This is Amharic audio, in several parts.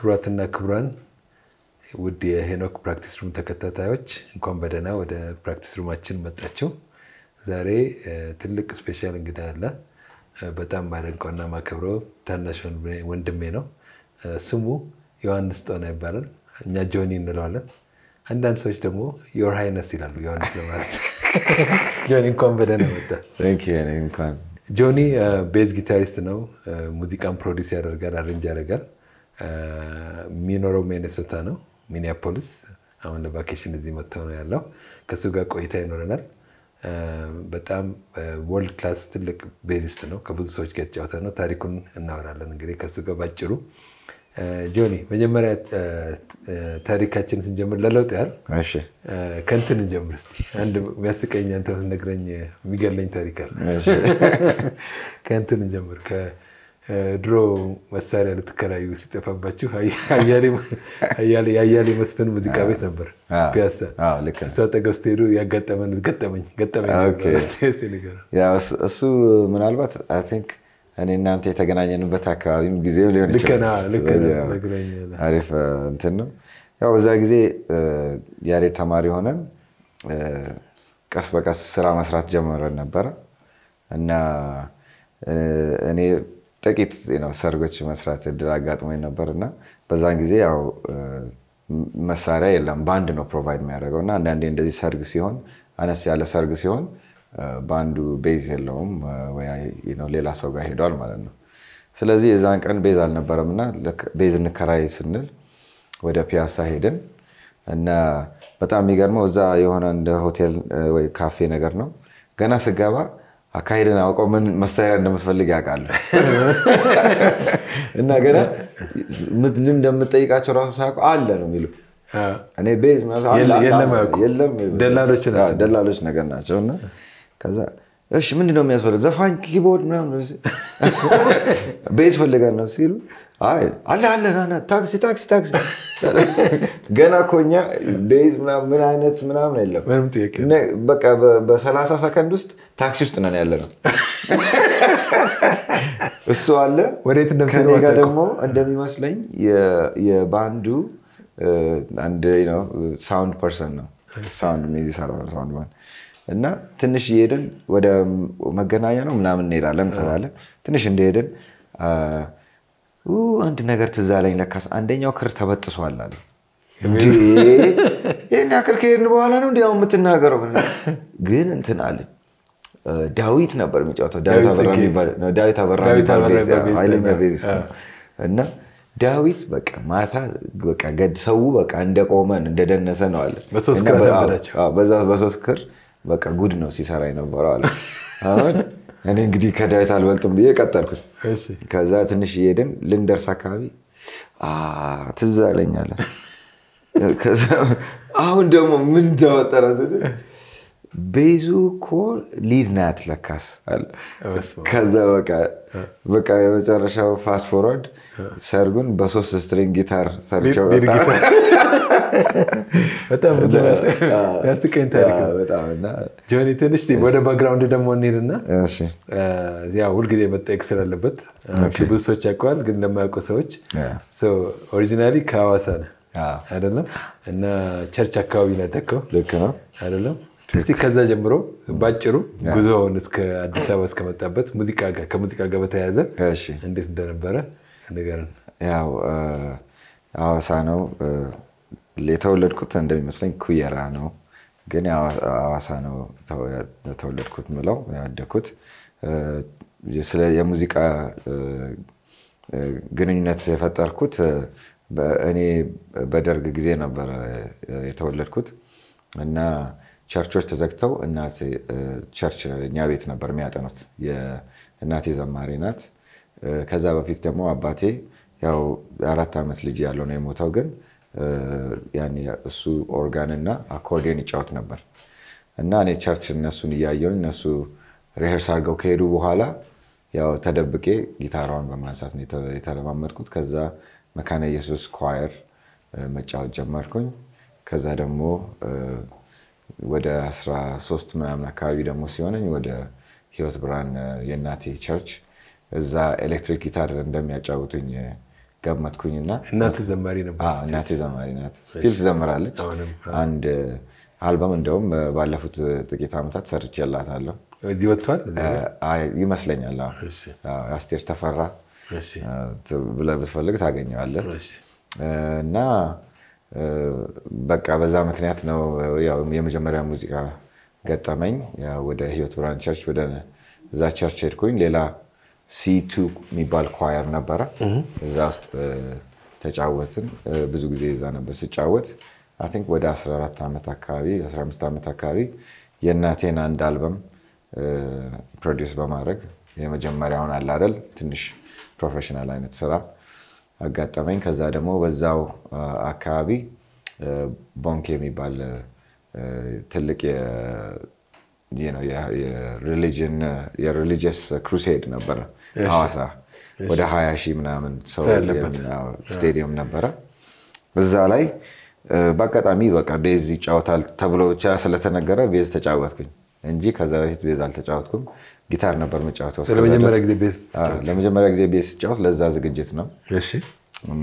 ክቡራትና ክቡራን ውድ የሄኖክ ፕራክቲስ ሩም ተከታታዮች እንኳን በደህና ወደ ፕራክቲስ ሩማችን መጣችሁ። ዛሬ ትልቅ ስፔሻል እንግዳ አለ። በጣም ማደንቀውና ማከብረው ታናሽ ወንድሜ ነው። ስሙ ዮሐንስ ጦና ይባላል። እኛ ጆኒ እንለዋለን። አንዳንድ ሰዎች ደግሞ ዮር ሃይነስ ይላሉ ዮሐንስ ለማለት። ጆኒ እንኳን በደህና መጣ። እንኳን ጆኒ ቤዝ ጊታሪስት ነው። ሙዚቃን ፕሮዲስ ያደርጋል፣ አሬንጅ ያደርጋል። የሚኖረው ሚኔሶታ ነው፣ ሚኒያፖሊስ። አሁን ለቫኬሽን እዚህ መጥቶ ነው ያለው። ከሱ ጋር ቆይታ ይኖረናል። በጣም ወርልድ ክላስ ትልቅ ቤዚስት ነው። ከብዙ ሰዎች ጋር የተጫወተ ነው። ታሪኩን እናወራለን እንግዲህ ከሱ ጋር ባጭሩ። ጆኒ መጀመሪያ ታሪካችን ስንጀምር ለለውጥ ያህል እሺ፣ ከንትን እንጀምር እስኪ። አንድ የሚያስቀኝ አንተ ነግረኝ የሚገለኝ ታሪክ አለ። እሺ። ከንትን እንጀምር። ከድሮ መሳሪያ ልትከራዩ ሲጠፋባችሁ የአያሌ መስፍን ሙዚቃ ቤት ነበር አዎ፣ ፒያሳ። አዎ፣ ልክ ነው። እሱ አጠገብ ስትሄዱ ያጋጠመን ገጠመኝ ገጠመኝ ኦኬ። ነበር። እስኪ ንገረን። ያው እሱ- እሱ ምናልባት አይ ቲንክ እኔ እናንተ የተገናኘንበት አካባቢም ጊዜው ሊሆን ልክ ይችላል። ነህ፣ ልክ ነህ፣ ስለዚህ ያው ነግረኸኛል። አሪፍ እ፣ እንትን ነው። ያው በዛ ጊዜ እ፣ ያሬድ ተማሪ ሆነን እ፣ ቀስ በቀስ ስራ መስራት ጀመረን ነበረ እና እ፣ እኔ ጥቂት ነው ሰርጎች መስራት እድል አጋጥሞኝ ነበር እና በዛን ጊዜ ያው እ፣ መሳሪያ የለም በአንድ ነው ፕሮቫይድ የሚያደርገው እና አንዳንዴ እንደዚህ ሰርግ ሲሆን አነስ ያለ ሰርግ ሲሆን እ፣ በአንዱ ቤዝ የለውም እ፣ ወይ ነው ሌላ ሰው ጋር ሄዷል ማለት ነው። ስለዚህ የዛን ቀን ቤዝ አልነበረም እና ልክ ቤዝ እንከራይ ስንል ወደ ፒያሳ ሄድን እና በጣም የሚገርመው እዛ የሆነ እንደ ሆቴል እ፣ ወይ ካፌ ነገር ነው። ገና ስገባ አካሄድን አውቀው ምን መሳሪያ እንደምትፈልግ ያውቃሉ እና ገና ምን እንደምጠይቃቸው ራሱ ሳያውቁ አለ ነው የሚሉ አዎ። እኔ ቤዝ ምናምን አለ፣ የለ- አለ፣ የለም አለ፣ አያውቁም። የለም ደላሎች ናቸው። አዎ፣ ደላሎች ነገር ናቸው እና ከዛ እሺ ምንድን ነው የሚያስፈልግ ዘፋኝ ኪቦርድ ምናምን ቤዝ ፈልጋል ነው ሲሉ አይ አለ አለ ና ና ታክሲ ታክሲ ታክሲ ገና እኮ እኛ ቤዝ ምናምን ምን አይነት ምናምን የለም ምንም ጥያቄ እነ- በቃ በ- በሰላሳ ሰከንድ ውስጥ ታክሲ ውስጥ ነን ያለ ነው እሱ አለ ወዴት እንደምትሄዱ ከኔ ጋር አታውቁም። ደግሞ እንደሚመስለኝ የ- የባንዱ እ፣ አንድ ሳውንድ ፐርሰን ነው ሳውንድ የሚሰራ ሳውንድ ማን እና ትንሽ እየሄድን ወደ መገናኛ ነው ምናምን እንሄዳለን ትላለን ትንሽ እንደሄድን አ፣ ኡ፣ አንድ ነገር ትዝ አለኝ ለካስ አንደኛው ክር ተበጥሷል አለ እንዴ ይህን ያክል ከሄድን በኋላ ነው እንዲያው የምትናገረው ግን እንትን አለኝ እ፣ ዳዊት ነበር የሚጫወተው ዳዊት ዳዊት አበራ ጽጌ። የሚባል ነው፣ ዳዊት አበራ ዳዊት የሚባል አበራ ቤዝ፣ የሚባል ቤዝ ኃይለኛ ነበር። ቤዝ ነው። እና ዳዊት በቃ ማታ በቃ ገድ ሰው በቃ እንደቆመን እንደደነሰ ነው አለ። በሶስት እና ክር በ- አሳበዳቸው። አዎ፣ በዛ በሶስት ክር በቃ ጉድ ነው ሲሰራ የነበረው አለ። አሁን እኔ እንግዲህ ከዳዊት አልበልጥም ብዬ ቀጠልኩት። እሺ። ከዛ ትንሽ እየሄድን ልንደርስ አካባቢ አ፣ ትዝ አለኝ አለ። ከዛ አሁን ደግሞ ምን ተፈጠረ ስል ቤዙ እኮ ሊድ ናት ለካስ አለ። በስመ አብ። ከዛ በቃ በቃ የመጨረሻው ፋስት ፎርዋርድ ሰርጉን በሶስት ስትሪንግ ጊታር ሰርቸው ሊድ ወጣ። ጊታር። በጣም ብዙ ያስቀኝ ታሪክ ነው። በጣም እና ጆኒ ትንሽ ወደ ባክግራውንድ ደግሞ እንሄድና እሺ ያው ሁልጊዜ መጠየቅ ስላለበት ብዙ ሰዎች ያውቀዋል፣ ግን ለማያውቁ ሰዎች ኦሪጂናሊ ከሐዋሳ ነህ አዎ፣ አይደለም? እና ቸርች አካባቢ ነው ያደግከው ልክ ነው። አይደለም? እስቲ ከዛ ጀምሮ ባጭሩ ጉዞውን እስከ አዲስ አበባ እስከመጣበት ሙዚቃ ጋር ከሙዚቃ ጋር በተያያዘ እሺ እንዴት እንደነበረ ንገረን። ያው እ፣ ሐዋሳ ነው እ፣ የተወለድኩት እንደሚመስለኝ ኩየራ ነው፣ ግን ያው ሐዋሳ ነው ተው- የተወለድኩት ምለው ያደግኩት እ፣ ስለ የሙዚቃ እ፣ እ፣ ግንኙነት የፈጠርኩት እ፣ በ- እኔ በደርግ ጊዜ ነበር እ፣ የተወለድኩት እና ቸርቾች ተዘግተው እናቴ እ፣ ቸርች እኛ ቤት ነበር የሚያጠኑት። የእናቴ ዘማሪ ናት። እ፣ ከዛ በፊት ደግሞ አባቴ ያው የአራት ዓመት ልጅ ያለው ነው የሞተው። ግን እ፣ ያኔ እሱ ኦርጋን እና አኮርዲዮን ይጫወት ነበር እና እኔ ቸርች እነሱን እያየሁኝ እነሱ ሪሄርስ አድርገው ከሄዱ በኋላ ያው ተደብቄ ጊታሯን በማንሳት ነው የተ- የተለማመድኩት። ከዛ መካነ ኢየሱስ ኳየር እ፣ መጫወት ጀመርኩኝ። ከዛ ደግሞ እ፣ ወደ 13 ምናምን አካባቢ ደግሞ ሲሆነኝ ወደ ህይወት ብርሃን እ፣ የእናቴ ቸርች እዛ ኤሌክትሪክ ጊታር እንደሚያጫውቱኝ ገመትኩኝና እናት ዘማሪ ነበር። አዎ፣ እናቴ ዘማሪ ናት። ስቲል ትዘምራለች። አሁንም አንድ አልበም እንደውም ባለፉት ጥቂት ዓመታት ሰርቼላታለሁ እዚህ ወጥቷል። አይ፣ ይመስለኛል። አዎ። እሺ፣ አዎ፣ አስቴር ተፈራ እሺ፣ ብለህ ብትፈልግ ታገኘዋለህ። እሺ። እና በቃ በዛ ምክንያት ነው ያው የመጀመሪያ ሙዚቃ ገጠመኝ። ያው ወደ ህይወት ብርሃን ቸርች ወደ እዛ ቸርች ሄድኩኝ። ሌላ ሲቱ የሚባል ኳየር ነበረ። እዛ ውስጥ ተጫወትን። ብዙ ጊዜ እዛ ነበር ስጫወት። አይ ቲንክ ወደ 14 ዓመት አካባቢ 15 ዓመት አካባቢ የእናቴን አንድ አልበም ፕሮዲውስ በማድረግ የመጀመሪያውን አለ አይደል ትንሽ ፕሮፌሽናል አይነት ስራ አጋጠመኝ። ከዛ ደግሞ በዛው አካባቢ ቦንክ የሚባል ትልቅ የሪሊጂየስ ክሩሴድ ነበረ ሐዋሳ ወደ ሀያ ሺህ ምናምን ሰው ስቴዲየም ነበረ። እዛ ላይ በአጋጣሚ በቃ ቤዝ ይጫወታል ተብሎ ብቻ ስለተነገረ ቤዝ ተጫወትኩኝ እንጂ ከዛ በፊት ቤዝ አልተጫወትኩም። ጊታር ነበር የምጫወተው። ለመጀመሪያ ጊዜ ቤዝ ለመጀመሪያ ጊዜ ቤዝ ስጫወት ለዛ ዝግጅት ነው እሺ እና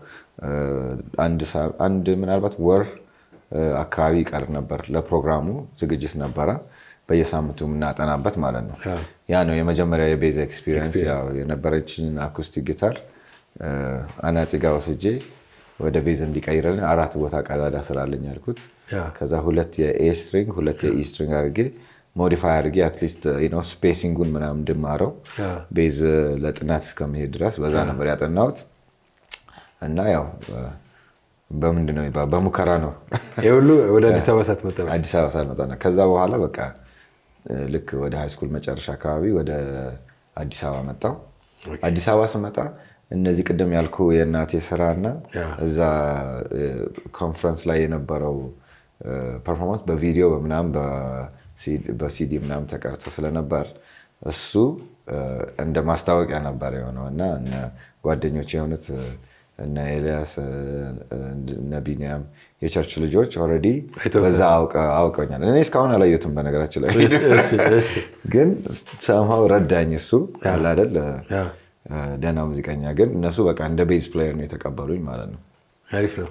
አንድ ምናልባት ወር አካባቢ ይቀር ነበር ለፕሮግራሙ ዝግጅት ነበረ። በየሳምንቱ የምናጠናበት ማለት ነው። ያ ነው የመጀመሪያ የቤዝ ኤክስፒሪየንስ። የነበረችን አኩስቲክ ጊታር አናጢ ጋ ወስጄ ወደ ቤዝ እንዲቀይረልን አራት ቦታ ቀዳዳ ስራልኝ ያልኩት። ከዛ ሁለት የኤ ስትሪንግ ሁለት የኢ ስትሪንግ አድርጌ ሞዲፋይ አድርጌ አትሊስት ስፔሲንጉን ምናምን እንድማረው ቤዝ ለጥናት እስከመሄድ ድረስ በዛ ነበር ያጠናሁት እና ያው በምንድን ነው የሚባለው በሙከራ ነው ይህ ሁሉ ወደ አዲስ አበባ ሳትመጣ አዲስ አበባ ሳልመጣ ነው። ከዛ በኋላ በቃ ልክ ወደ ሃይስኩል መጨረሻ አካባቢ ወደ አዲስ አበባ መጣሁ። አዲስ አበባ ስመጣ እነዚህ ቅድም ያልኩ የእናቴ ስራ እና እዛ ኮንፈረንስ ላይ የነበረው ፐርፎርማንስ በቪዲዮ በምናምን በሲዲ ምናምን ተቀርጾ ስለነበር እሱ እንደ ማስታወቂያ ነበር የሆነው እና ጓደኞች የሆኑት እነ ኤልያስ እነ ቢኒያም የቸርች ልጆች ኦልሬዲ በዛ አውቀኛል። እኔ እስካሁን አላየሁትም በነገራችን ላይ ግን ሰምሃው ረዳኝ። እሱ ያለ አይደል ደህና ሙዚቀኛ ግን እነሱ በቃ እንደ ቤዝ ፕሌየር ነው የተቀበሉኝ ማለት ነው። አሪፍ ነው።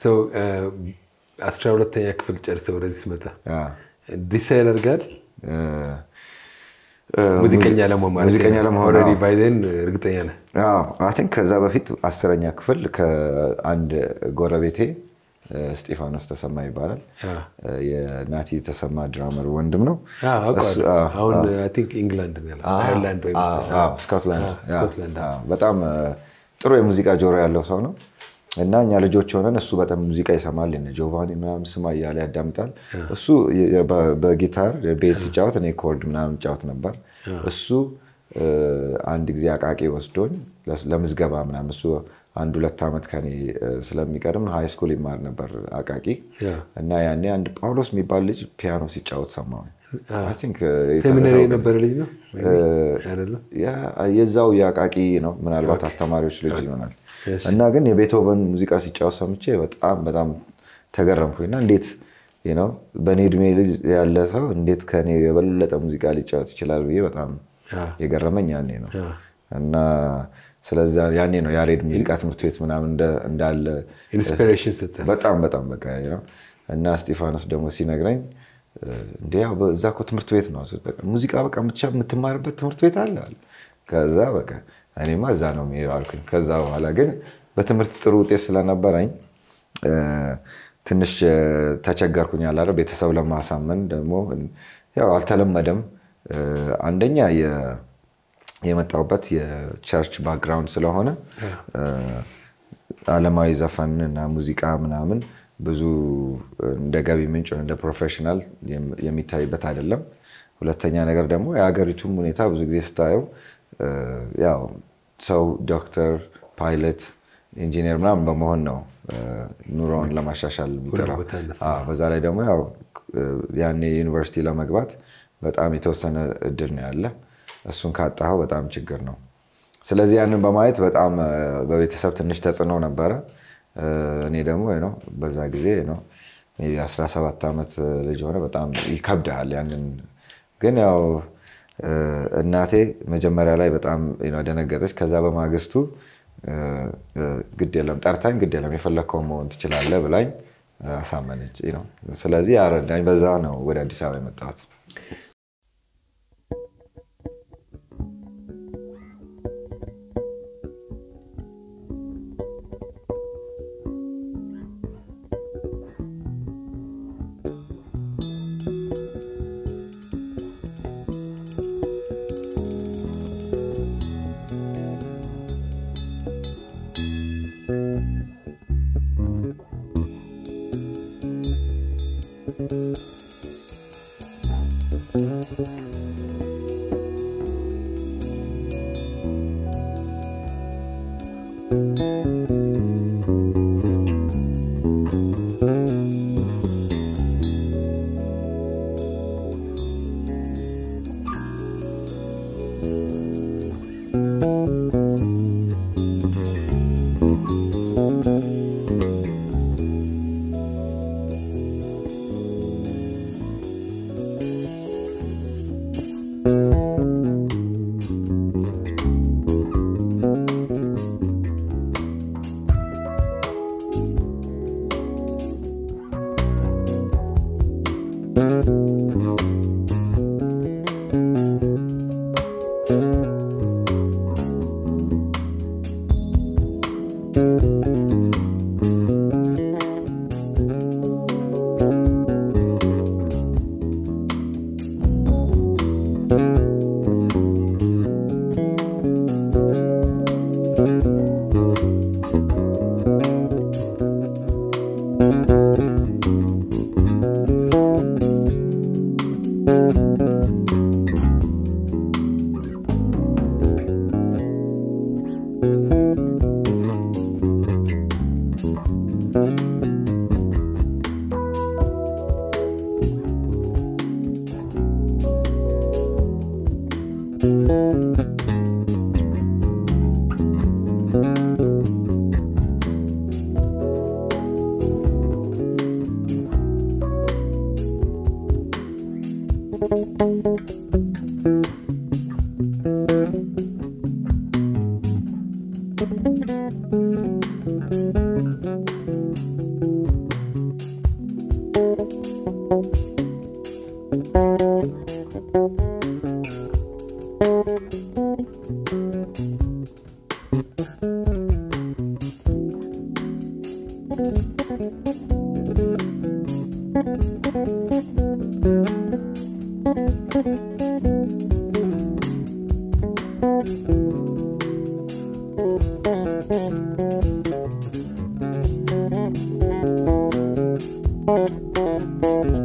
አስራ ሁለተኛ ክፍል ጨርሰህ ወደዚህ ስመጣ ዲሳይድ አድርጋል ሙዚቀኛ ለመሆን ማለት ሙዚቀኛ ለመሆን ኦልሬዲ ባይ ዜን እርግጠኛ ነህ? አይ ቲንክ ከዛ በፊት አስረኛ ክፍል ከአንድ ጎረቤቴ እስጢፋኖስ ተሰማ ይባላል። የናቲ ተሰማ ድራመር ወንድም ነው። አሁን አይ ቲንክ ኢንግላንድ ነው ያለው፣ አየርላንድ ወይ ስኮትላንድ። በጣም ጥሩ የሙዚቃ ጆሮ ያለው ሰው ነው እና እኛ ልጆች ሆነን እሱ በጣም ሙዚቃ ይሰማል። እነ ጆቫኒ ምናምን ስማ እያለ ያዳምጣል። እሱ በጊታር ቤዝ ሲጫወት እኔ ኮርድ ምናምን ጫወት ነበር። እሱ አንድ ጊዜ አቃቂ ወስዶኝ ለምዝገባ ምናምን እሱ አንድ ሁለት ዓመት ከኔ ስለሚቀድም ሃይ ስኩል ይማር ነበር አቃቂ እና ያኔ አንድ ጳውሎስ የሚባል ልጅ ፒያኖ ሲጫወት ሰማሁኝ። ሴሚናሪ የነበረ ልጅ ነው የዛው የአቃቂ ነው፣ ምናልባት አስተማሪዎች ልጅ ይሆናል። እና ግን የቤቶቨን ሙዚቃ ሲጫወት ሰምቼ በጣም በጣም ተገረምኩኝና እንዴት ነው በእኔ እድሜ ልጅ ያለ ሰው እንዴት ከኔ የበለጠ ሙዚቃ ሊጫወት ይችላል ብዬ በጣም የገረመኝ ያኔ ነው እና ስለዚ ያኔ ነው ያሬድ ሙዚቃ ትምህርት ቤት ምናምን እንዳለ ኢንስፒሬሽን ስትል በጣም በጣም በቃ እና እስጢፋኖስ ደግሞ ሲነግረኝ እንዲ እዛ እኮ ትምህርት ቤት ነው ሙዚቃ በቃ የምትማርበት ትምህርት ቤት አለ። ከዛ በቃ እኔማ እዛ ነው የሚሄደው አልኩኝ። ከዛ በኋላ ግን በትምህርት ጥሩ ውጤት ስለነበረኝ ትንሽ ተቸገርኩኝ። አለ ቤተሰብ ለማሳመን ደግሞ ያው አልተለመደም። አንደኛ የመጣሁበት የቸርች ባክግራውንድ ስለሆነ ዓለማዊ ዘፈን እና ሙዚቃ ምናምን ብዙ እንደ ገቢ ምንጭ እንደ ፕሮፌሽናል የሚታይበት አይደለም። ሁለተኛ ነገር ደግሞ የሀገሪቱም ሁኔታ ብዙ ጊዜ ስታየው ያው ሰው ዶክተር፣ ፓይለት፣ ኢንጂነር ምናምን በመሆን ነው ኑሮውን ለማሻሻል የሚጥረው። በዛ ላይ ደግሞ ያው ያኔ ዩኒቨርሲቲ ለመግባት በጣም የተወሰነ እድል ነው ያለ። እሱን ካጣኸው በጣም ችግር ነው። ስለዚህ ያንን በማየት በጣም በቤተሰብ ትንሽ ተጽዕኖ ነበረ። እኔ ደግሞ ነው በዛ ጊዜ ነው 17 ዓመት ልጅ ሆነ በጣም ይከብድሃል። ያንን ግን ያው እናቴ መጀመሪያ ላይ በጣም ደነገጠች። ከዛ በማግስቱ ግድ የለም ጠርታኝ፣ ግድ የለም የፈለግከው መሆን ትችላለህ ብላኝ አሳመነች ነው። ስለዚህ አረዳኝ። በዛ ነው ወደ አዲስ አበባ የመጣሁት። Thank you.